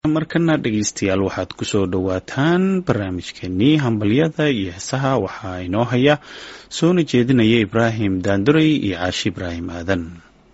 markana dhegeystayaal waxaad kusoo dhowaataan barnaamijkeenii hambalyada iyo heesaha waxaa inoo haya soona jeedinaya ibraahim daanduray iyo caashi ibraahim aadan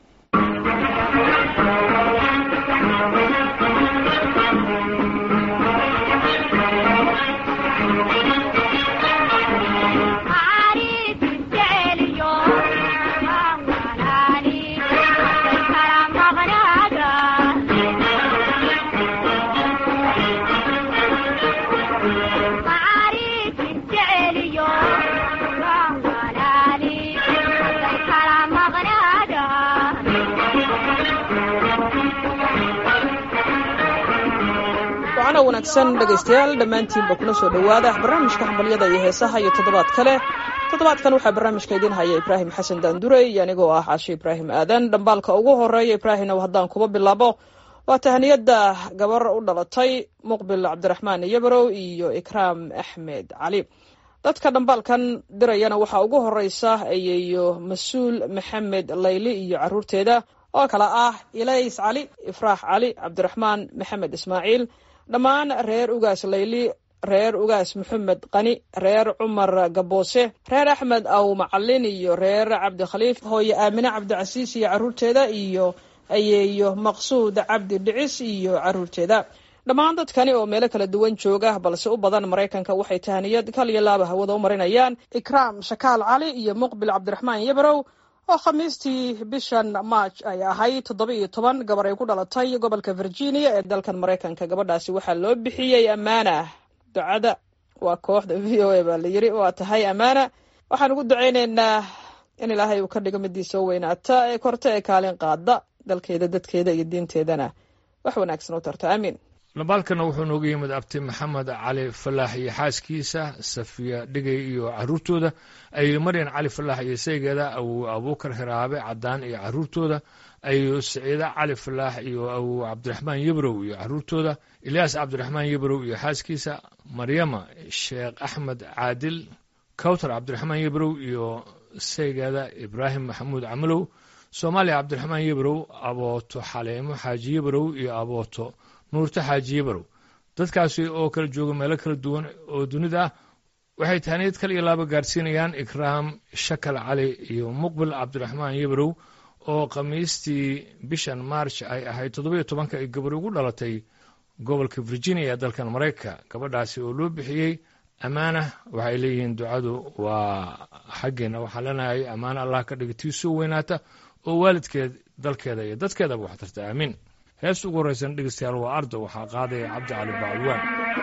wanaagsan dhegaystayaal dhammaantiinba kuna soo dhowaada barnaamijka hambalyada iyo heesaha iyo toddobaad kale toddobaadkan waxaa barnaamijka idiin haya ibraahim xasan daandurey iyo anigoo ah caashe ibraahim aadan dhambaalka ugu horeeya ibraahimna haddaan kuba bilaabo waa tahaniyadda gabar u dhalatay muqbil cabdiraxmaan iyobarow iyo ikraam axmed cali dadka dhambaalkan dirayana waxaa ugu horeysa ayeeyo mas-uul maxamed layli iyo caruurteeda oo kale ah ilays cali ifraax cali cabdiraxmaan maxamed ismaaciil dhammaan reer ugaas layli reer ugaas maxamed qani reer cumar gaboose reer axmed aw macalin iyo reer cabdikhaliif hooye aamine cabdicasiis iyo caruurteeda iyo ayeeyo maqsuud cabdi dhicis iyo caruurteeda dhammaan dadkani oo meelo kala duwan jooga balse u badan maraykanka waxay tahaniyad kal iyo laaba hawada u marinayaan ikraam shakaal cali iyo muqbil cabdiraxmaan yabarow oo khamiistii bishan march ay ahayd toddoba iyo toban gabar ay ku dhalatay gobolka virginia ee dalkan maraykanka gabadhaasi waxaa loo bixiyey ammaana ducada waa kooxda v o a baa la yiri waa tahay ammaana waxaan ugu ducayneynaa in ilaahay uu ka dhigo midii soo weynaata ee korta ee kaalin qaada dalkeeda dadkeeda iyo diinteedana wax wanaagsan u tarta aamiin dhambaalkana wuxuu nooga yimid abti maxamed cali falaax iyo xaaskiisa safiya dhigay iyo caruurtooda ayo maryan cali falaax iyo saygeeda awow abuukar hiraabe cadaan iyo caruurtooda ayo siciida cali falaax iyo awow cabdiraxmaan yebrow iyo caruurtooda ilyaas cabdiraxmaan yebrow iyo xaaskiisa maryama sheekh axmed caadil kawtar cabdiraxmaan yebrow iyo saygeeda ibraahim maxamuud camalow soomaaliya cabdiraxmaan yebrow abooto xaleemo xaaji yebrow iyo abooto nuurta xaaji yabarow dadkaasi oo kala jooga meelo kala duwan oo dunida ah waxay tahaniyad kal iyo laaba gaarsiinayaan ikraam shakal cali iyo muqbil cabdiraxmaan yabarow oo khamiistii bishan march ay ahayd toddoba iyo tobanka ay gabar ugu dhalatay gobolka virginia ee dalkan maraykanka gabadhaasi oo loo bixiyey ammaana waxay leeyihiin ducadu waa xaggeena waxaan leenahay ammaana allah ka dhiga tii soo weynaata oo waalidkeed dalkeeda iyo dadkeedaba wax tarta aamiin heesta ugu horreysan dhegeystayaal waa ardo waxaa qaadaya cabdi cali bacalwaan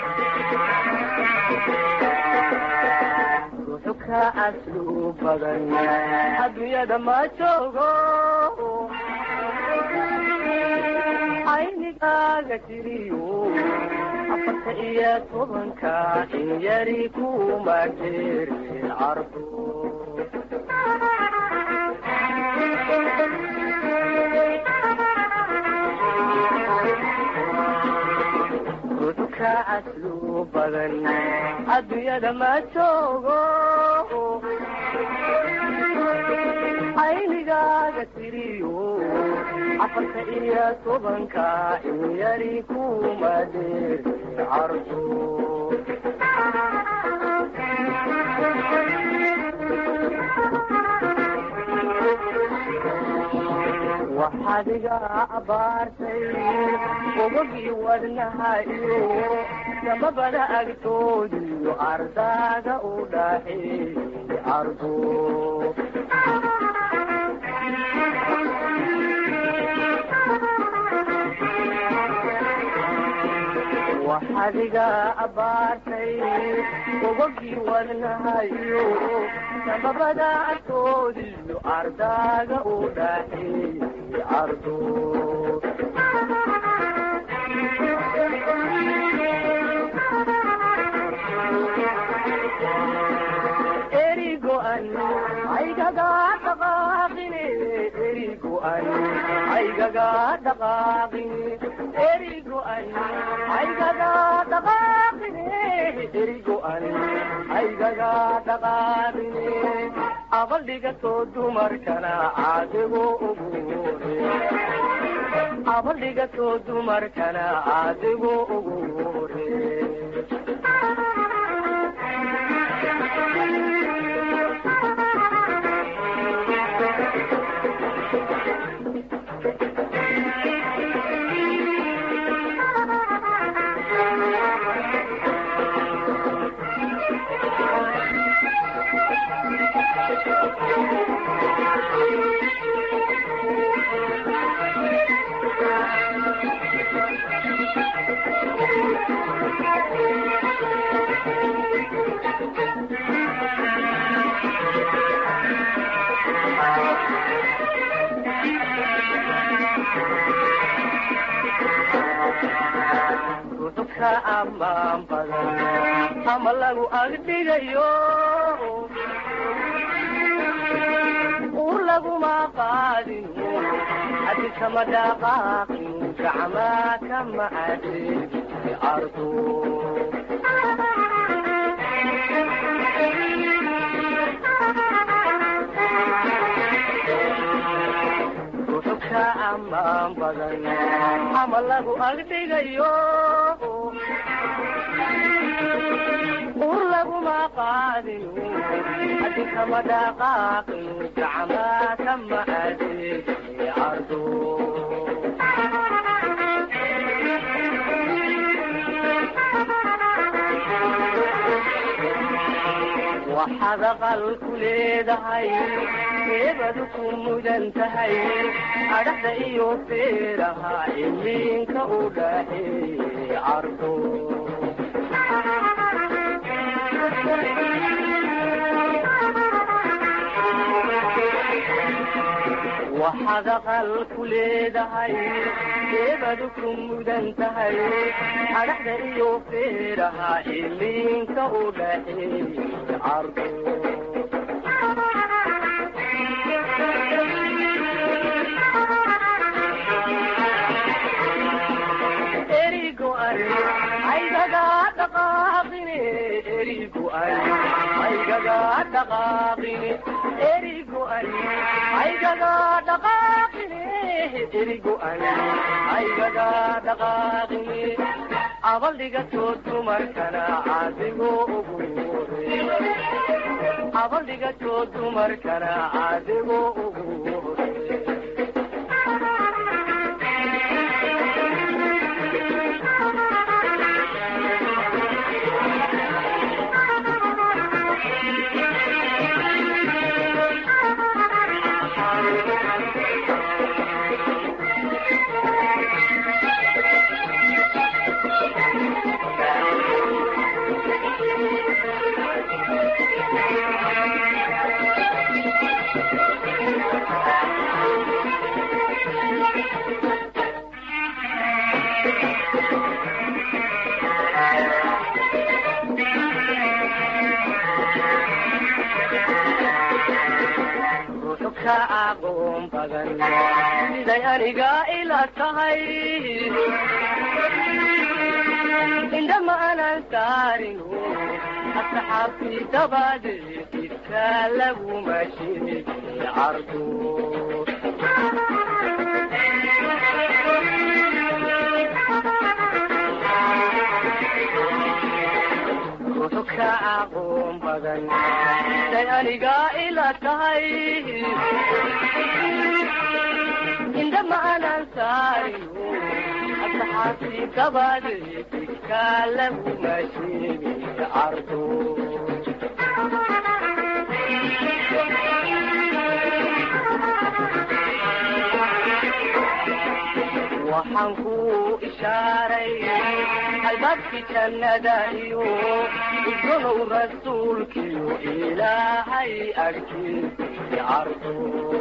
ruuxu ka caslu badan adduunyada ma joogo aynigaaga jiriyo afarta iyo tobanka in yari kuma jeerin cardo ruuxka caslu badan adduunyada ma joogo aynigaaga tiriyo afarta iyo tobanka in yari kuma deeri cardo waxaad iga abaartay ogogii wadnaha iyo samabada agtoodiyo ardaaga u dhaxeeyey ardo waxaad iga abaartay ogogii wadnaha iyo samabada agtoodiyo ardaaga u dhaxeeyey ardo erigoan aygaga dhaqaaqine erigoan aygaga dhaqaaqine erigoan aygaga dhaqaaqine erigoan aygaga dhaqaaqine abaldhigatoo dumarkana caadigo uguure abadhigatoo dumarkana adigu ugu horee ruxka amaan badan ama lagu agdhigayo ur laguma qaadin hadi kama dhaqaaqin gacmaa kama adin ardo ruxka amaan badan ama lagu agdhigayo ur laguma qaadin hadi kama dhaqaaqin gacmaa kama adin ardo waxaad aqal ku leedahay eebadu ku mudan tahay adhaxda iyo feeraha iminka u dhaxeeye ardo waxaad aqal ku leedahay eebadu ku mudan tahay adhaxda iyo feeraha iminka u dhaxeeye ardo erigo ari aygaga dhaqaaqine erigo ari aygaga dhaqaaqine erigo ari aygaga dhaqaaqine erigo ari aygaga dhaqaaqine abaldhigatoo dumarkana adigo ugu hore abaldhigatoo dumarkana adigo ugu hore ruuxu ka aqoon badan siday aniga ila tahay indhama aanan saarin asxaabtii dabadeed idka laguma sheegin cardo ruuxu ka aqoon badan siday aniga ila tahay indhama aanan saarin asxaabtii dabadeed idka laguma sheegin cardo waxaan ku ishaaray albaabkii jannada iyo igonow rasuulkiyo ilaahay agtiisii cardo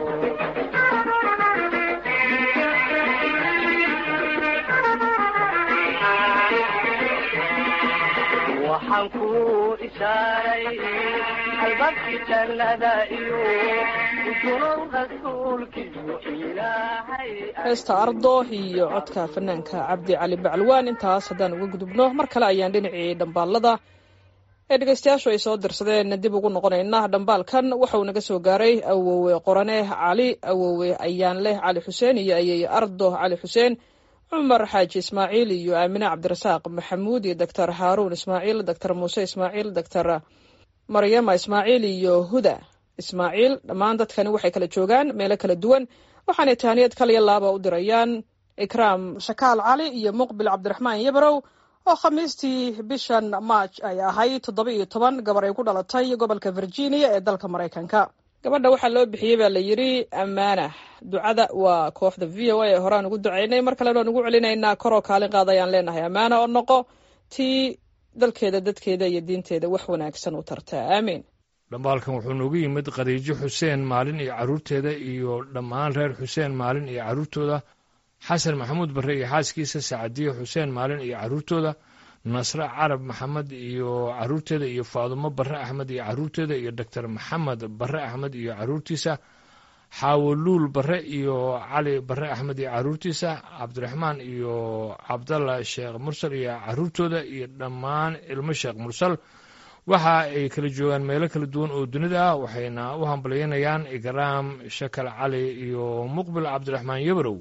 waxaan ku ishaaray albaabkii jannada iyo igonow rasuulkiyo ilaahay heesta ardo iyo codka fanaanka cabdi cali bacalwaan intaas haddaan uga gudubno mar kale ayaan dhinacii dhambaalada ee dhegeystayaashu ay soo dirsadeen dib ugu noqonayna dhambaalkan waxauu naga soo gaaray awowe qorane cali awowe ayaanleh cali xuseen iyo ayey ardo cali xuseen cumar xaaji ismaaciil iyo aamine cabdirasaaq maxamuud iyo doctor haaruun ismaaciil doctor muuse ismaaciil doctor maryama ismaaciil iyo huda ismaaciil dhammaan dadkani waxay kala joogaan meelo kala duwan waxaanay tahaniyad kaliya laaba u dirayaan ikraam shakaal cali iyo muqbil cabdiraxmaan yabarow oo khamiistii bishan march ay ahayd toddoba iyo toban gabar ay ku dhalatay gobolka virginia ee dalka maraykanka gabadha waxaa loo bixiyey baa la yidhi ammaana ducada waa kooxda v o a ee horaan ugu ducaynay mar kalena waan ugu celinaynaa koroo kaalin qaad ayaan leenahay ammaana oo noqo tii dalkeeda dadkeeda iyo diinteeda wax wanaagsan u tartaa aamiin dhambaalkan wuxuu noogu yimid khadiijo xuseen maalin iyo carruurteeda iyo dhammaan reer xuseen maalin iyo carruurtooda xasan maxamuud barre iyo xaaskiisa sacadiye xuseen maalin iyo carruurtooda nasre carab maxamed iyo carruurteeda iyo faadumo barre axmed iyo carruurteeda iyo doctor maxamed barre axmed iyo carruurtiisa xaawoluul barre iyo cali barre axmed iyo carruurtiisa cabdiraxmaan iyo cabdalla sheekh mursal iyo carruurtooda iyo dhammaan ilmo sheekh mursal waxa ay kala joogaan meelo kala duwan oo dunida ah waxayna u hambalyaynayaan ikraam shakal cali iyo muqbil cabdiraxmaan yabarow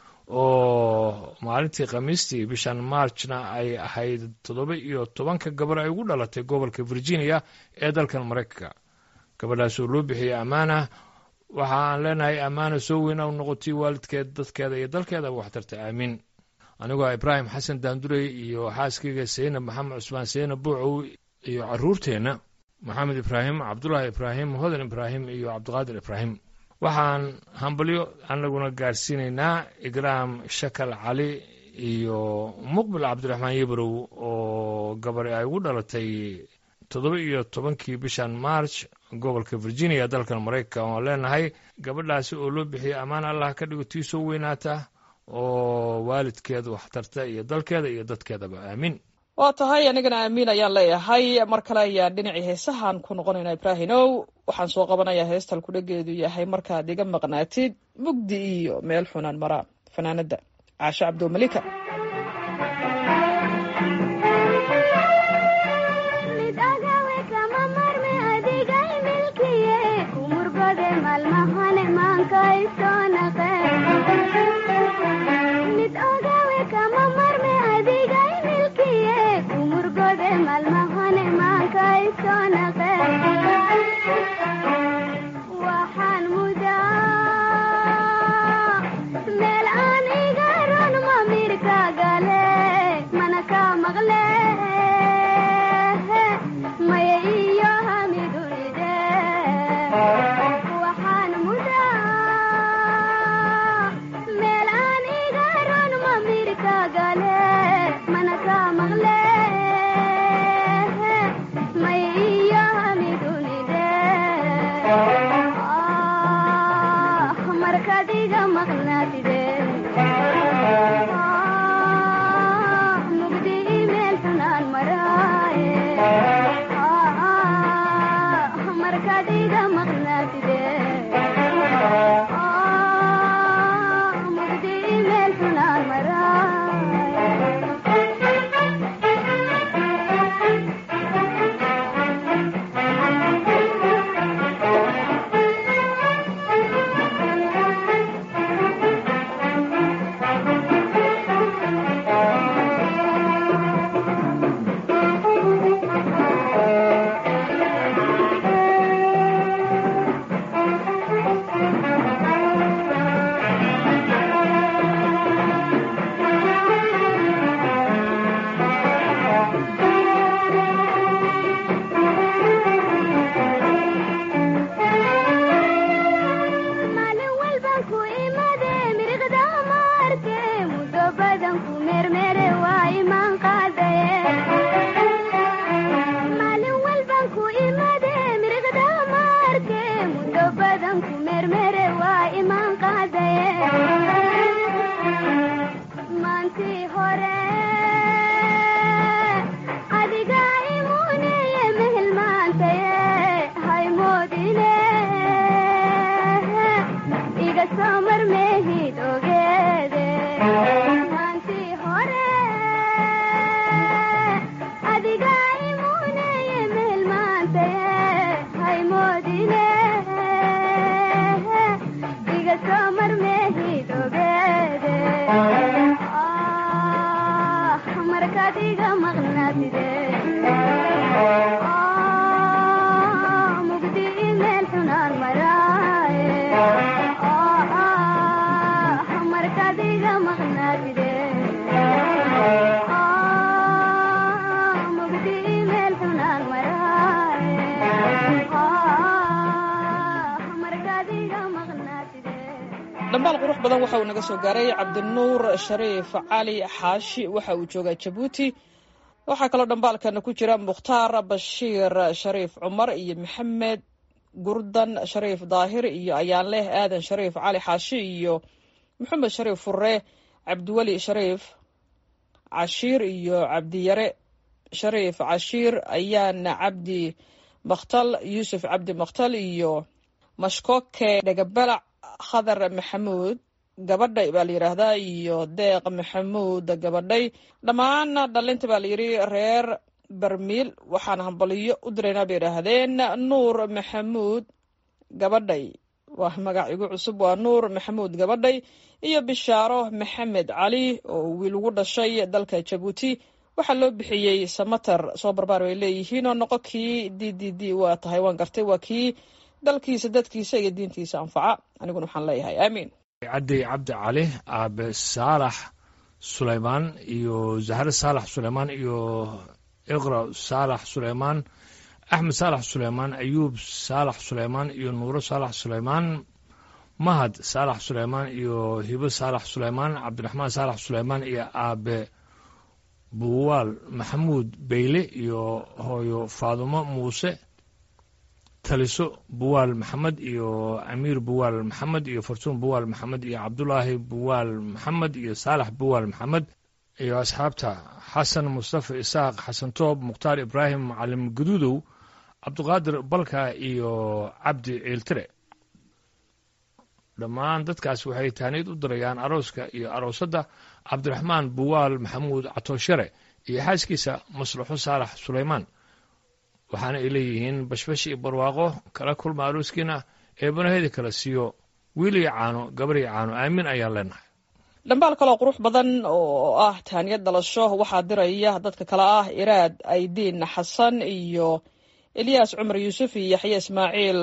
oo maalintii khamiistii bishan marchna ay ahayd toddoba iyo tobanka gabar ay ugu dhalatay gobolka virginia ee dalkan maraykanka gabadhaas oo loo bixiyey ammaana waxa aan leenahay ammaana soo weyna u noqotay waalidkeed dadkeeda iyo dalkeedaba waxtarta aamiin anigoo ibraahim xasan daandurey iyo xaaskayga seynab maxamed cusmaan seynab buucow iyo carruurteenna maxamed ibraahim cabdulaahi ibraahim hodan ibraahim iyo cabdiqaadir ibraahim waxaan hambalyo anaguna gaarsiinaynaa igraam shakal cali iyo muqbil cabdiraxmaan yabarow oo gabar ay ugu dhalatay toddoba iyo tobankii bishan march gobolka virginia dalkan maraykanka oon leenahay gabadhaasi oo loo bixiyey ammaan allah ka dhigo tii soo weynaata oo waalidkeeda waxtarta iyo dalkeeda iyo dadkeedaba aamiin waa tahay anigana aamiin ayaan leeyahay mar kale ayaan dhinacii heesahan ku noqonaynaa ibraahimow waxaan soo qabanayaa heestal kudhageedu yahay markaad iga maqnaatid mugdi iyo meel xunaan mara fanaanada caashe cabdulmalika Thank you. dhambaal qurux badan waxa uu naga soo gaaray cabdinuur shariif cali xaashi waxa uu joogaa jabuuti waxaa kaloo dhambaalkana ku jira mukhtaar bashiir shariif cumar iyo maxamed gurdan shariif daahir iyo ayaanleh aadan shariif cali xaashi iyo maxamed shariif furre cabdiweli shariif cashiir iyo cabdiyare shariif cashiir ayaana cabdi makhtal yuusuf cabdi makhtal iyo mashkoke dhegabalac khadar maxamuud gabadhay baa la yidhaahdaa iyo deeq maxamuud gabadhay dhammaan dhalinta baa layidhi reer barmiil waxaan hambaliyo u diraynaa bay yidhaahdeen nuur maxamuud gabadhay waa magac igu cusub waa nuur maxamuud gabadhay iyo bishaaro maxamed cali oo wiil ugu dhashay dalka jabuuti waxaa loo bixiyey samater soo barbaar bay leeyihiin oo noqo kii d d d waa tahay waan gartay waa kii dalkiisa dadkiisa iyo diintiisa anfaca aniguna waxaan leeyahay aamiin caddi cabdi cali aabe saalax sulaymaan iyo zahre saalax sulaymaan iyo iqra saalax sulaymaan axmed saalax sulaymaan ayuub saalax sulaymaan iyo nuuro saalax sulaymaan mahad saalax sulaymaan iyo hibo saalax sulaymaan cabdiraxmaan saalax sulaymaan iyo aabe buwaal maxamuud beyle iyo hooyo faadumo muuse taliso buwaal maxamed iyo amiir buwaal maxamed iyo fartuun buwaal maxamed iyo cabdulaahi buwaal maxamed iyo saalax buwaal maxamed iyo asxaabta xasan mustafa isaaq xasan toob mukhtaar ibraahim macalim guduudow cabdiqaadir balka iyo cabdi ciiltire dhammaan dadkaas waxay taaniid u dirayaan arooska iyo aroosadda cabdiraxmaan buwaal maxamuud catooshare iyo xaaskiisa maslaxo saalax sulaymaan waxaana ay leeyihiin bashbash iyo barwaaqo kala kulma arooskiina eebanaheeda kala siiyo wiil iyo caano gabar iyo caano aamin ayaan leenahay dhambaal kaloo qurux badan oo ah taaniyad dhalasho waxaa diraya dadka kale ah iraad aydiin xasan iyo elyaas cumar yuusuf iyo yaxye ismaaciil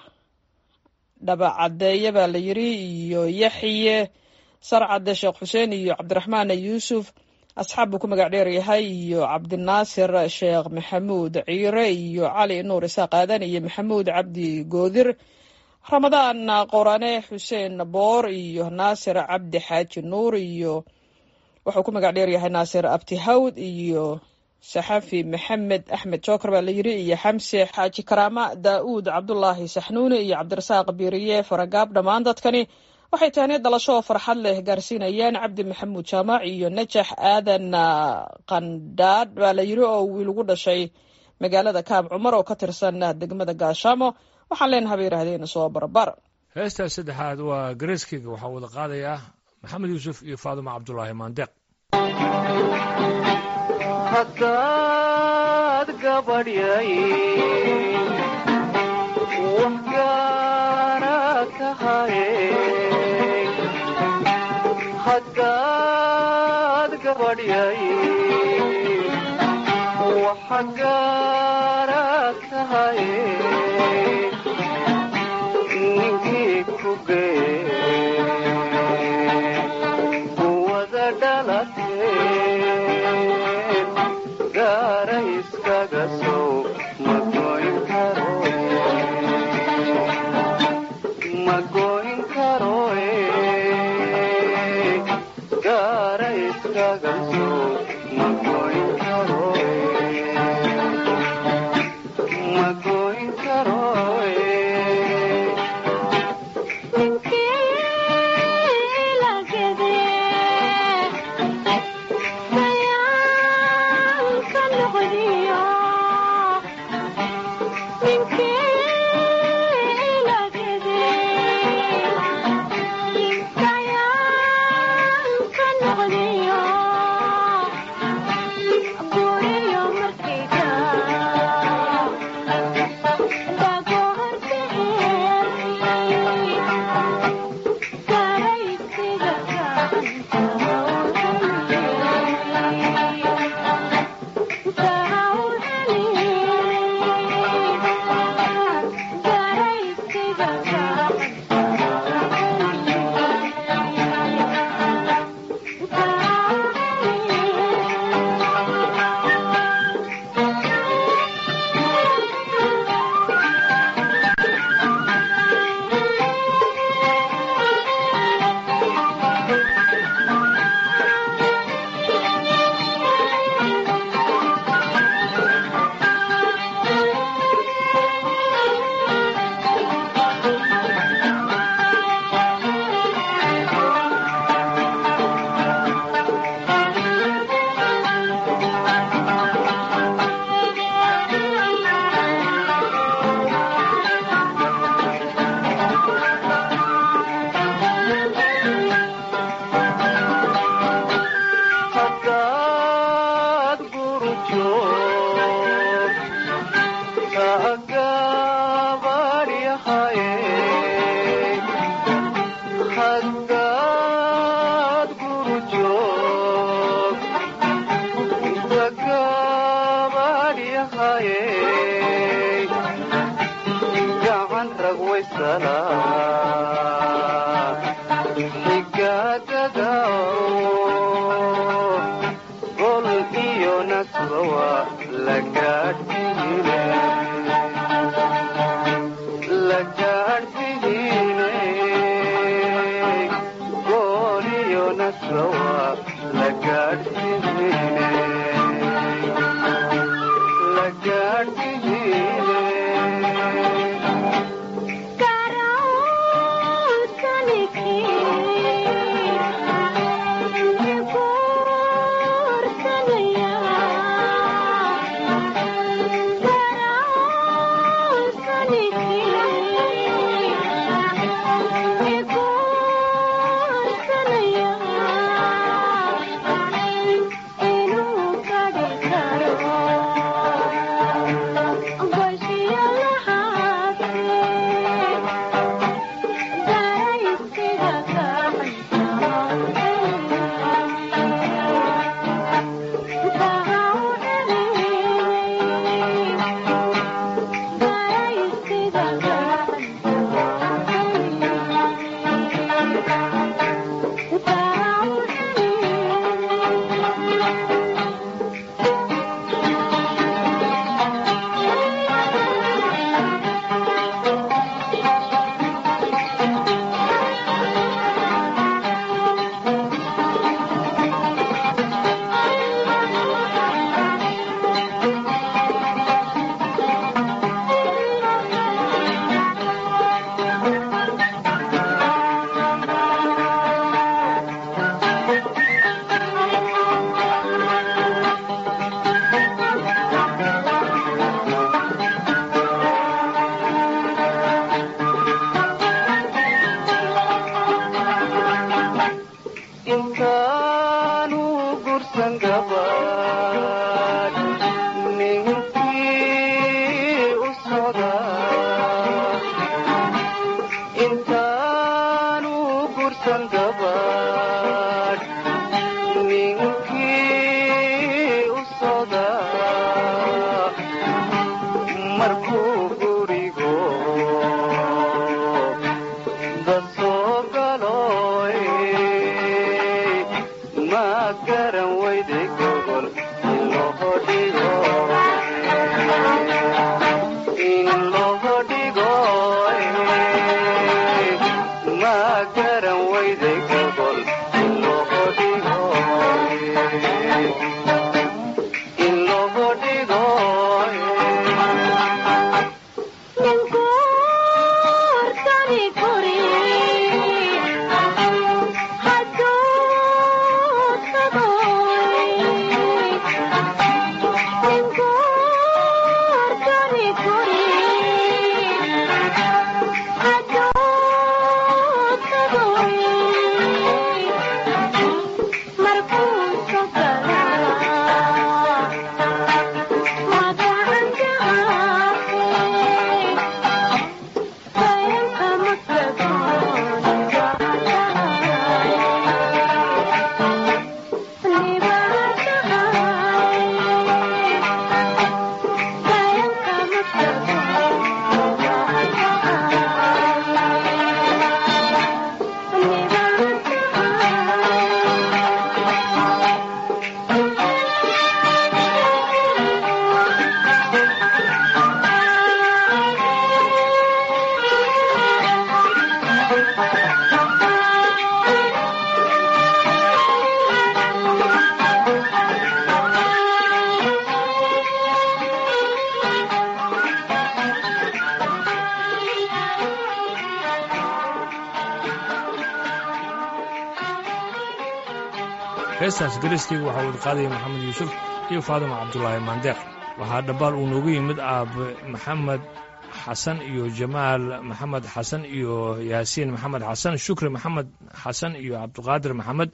dhabacadeeye baa la yiri iyo yaxye sarcade sheekh xuseen iyo cabdiraxmaan yuusuf asxaab buu ku magac dheer yahay iyo cabdinaasir sheekh maxamuud ciire iyo cali nuur isaaq aadan iyo maxamuud cabdi goodir ramadaan qorane xuseen boor iyo naasir cabdi xaaji nuur iyo wuxuu ku magac dheer yahay naasir abtihawd iyo saxafi maxamed axmed joker baa la yiri iyo xamse xaaji karaama daa'uud cabdulaahi saxnuuni iyo cabdirasaaq biiriye faragaab dhammaan dadkani waxay taaniya dhalasho oo farxad leh gaarsiinayaan cabdi maxamuud jaamac iyo najax aadan qandhaadh baa la yiri oo wiil ugu dhashay magaalada kaab cumar oo ka tirsan degmada gaashaamo waxaan leenaha bay yidhahdeen soo barbar heestaas saddexaad waa gareeskeyga waxaa wada qaadayaa maxamed yuusuf iyo faaduma cabdulaahi maandeeq haddaad gabadhyay wax gaara tahaye haddaad gabadhyay waxa gaara tahaye ninkii ku gee kuwada dhalateen gaara iskaga sow ma goyn karo ma goyn karoe gaara iskaga sow ma goyn karoe ma goyn karoe gurujoog tagaabadhyahaye haddaad gurujoog tagaabadhyahaye gacan rag waysala xigaadada gol iyo nasbawa la gaadhsiine la gaadhsiine gol iyo nasbawa la gaadhsiine la gaadhsiine intaanu gursan gabadh ninkii u socda intaanu gursan gabadh ninkii u socda markuu gurigo dasoo galoy ma garan weyday gobol in loo dhigo in loo dhigo ma garan weyday gobol in loo dhigo in loo dhigo heestaas garistiga waxaa wada qaadaya maxamed yuusuf iyo faadima cabdulaahi maandeeq waxaa dhambaal uu noogu yimid aabe maxamed xasan iyo jamaal maxamed xasan iyo yaasiin maxamed xasan shukri maxamed xasan iyo cabdiqaadir maxamed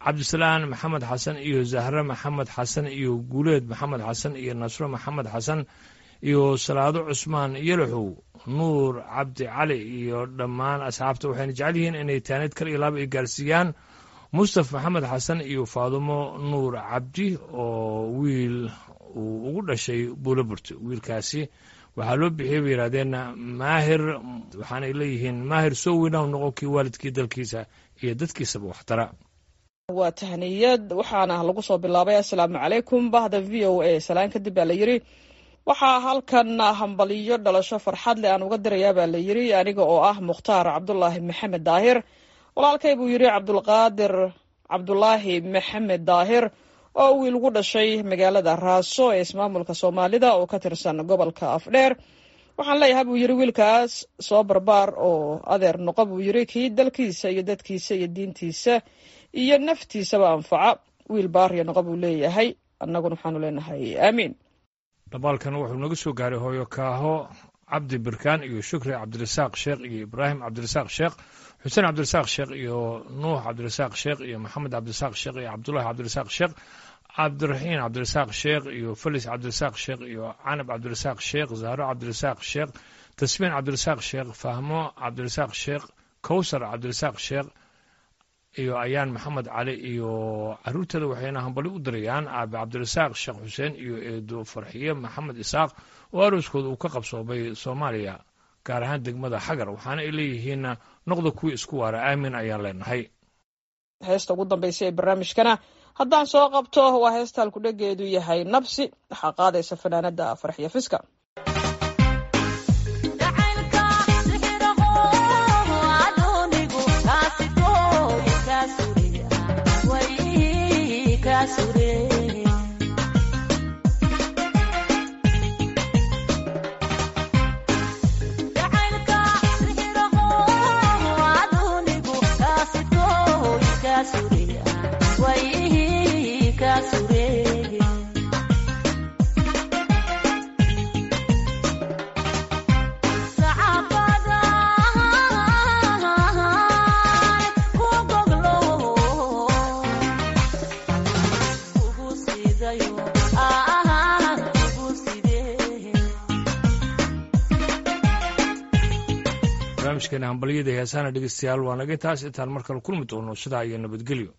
cabdisalaan maxamed xasan iyo zahre maxamed xasan iyo guuleed maxamed xasan iyo nasro maxamed xasan iyo salaado cusmaan yalaxow nuur cabdi cali iyo dhammaan asxaabta waxayna jecel yihiin inay taanid kal iyo laaba ay gaarsiiyaan mustaf maxamed xasan iyo faadumo nuur cabdi oo wiil uu ugu dhashay buulaburte wiilkaasi waxaa loo bixiyey bay yidhahdeen maahir waxaanay leeyihiin maahir soo weynaw noqon kii waalidkii dalkiisa iyo dadkiisaba waxtara waa tahniyad waxaana lagu soo bilaabay assalaamu calaykum bahda v o a salaan kadib baa la yidhi waxaa halkan hambaliyo dhalasho farxad leh aan uga dirayaa baa la yidhi aniga oo ah mukhtaar cabdulaahi maxamed daahir walaalkay buu yidhi cabdulqaadir cabdulaahi maxamed daahir oo wiil ugu dhashay magaalada raaso ee ismaamulka soomaalida oo ka tirsan gobolka afdheer waxaan leeyahay buu yidhi wiilkaas soo barbaar oo adeer noqo buu yidhi kii dalkiisa iyo dadkiisa iyo diintiisa iyo naftiisaba anfaca wiil baariya noqo buu leeyahay annaguna waxaanu leenahay aamiin dhabaalkan wuxuu naga soo gaaray hooyo kaaho cabdi birkaan iyo shukri cabdirasaaq sheekh iyo ibraahim cabdirasaaq sheekh xuseen cabdirasaaq sheekh iyo nuux cabdirasaaq sheekh iyo maxamed cabdirasaaq sheekh iyo cabdulahi cabdirasaaq sheekh cabdiraxiin cabdirasaaq sheekh iyo felis cabdirasaaq sheekh iyo canab cabdirasaaq sheekh zahro cabdirasaaq sheekh tasmiin cabdirasaaq sheekh fahmo cabdirasaaq sheekh kowsar cabdirasaaq sheekh iyo ayaan maxamed cali iyo caruurteeda waxayna hambali u dirayaan aabe cabdirasaaq sheekh xuseen iyo eedo farxiye maxamed isaaq oo arooskooda uu ka qabsoomay soomaaliya gaar ahaan degmada xagar waxaana ay leeyihiin noqda kuwii isku waara aamin ayaan leenahay heesta ugu dambaysa ee barnaamijkana haddaan soo qabto waa heesta halkudhegeedu yahay nabsi waxaa qaadaysa fanaanada farxiya fiska barnaamijkeena hambalyada heesaana dhegeystayaal waa naga taas intaan mar kale kulmi doono sidaa iyo nabadgelyo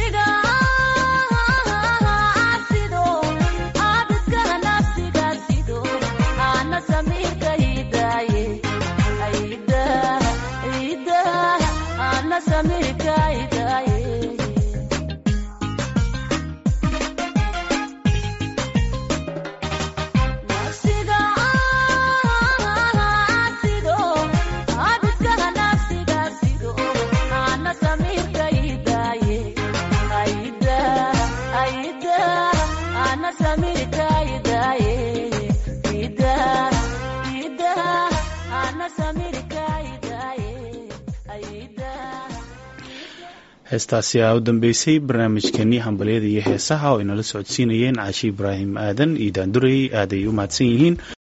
heestaasi aa u dambeysay barnaamijkeenii hambalyada iyo heesaha oo inala socodsiinayeen caashi ibraahim aadan iyo daandurey aaday u mahadsan yihiin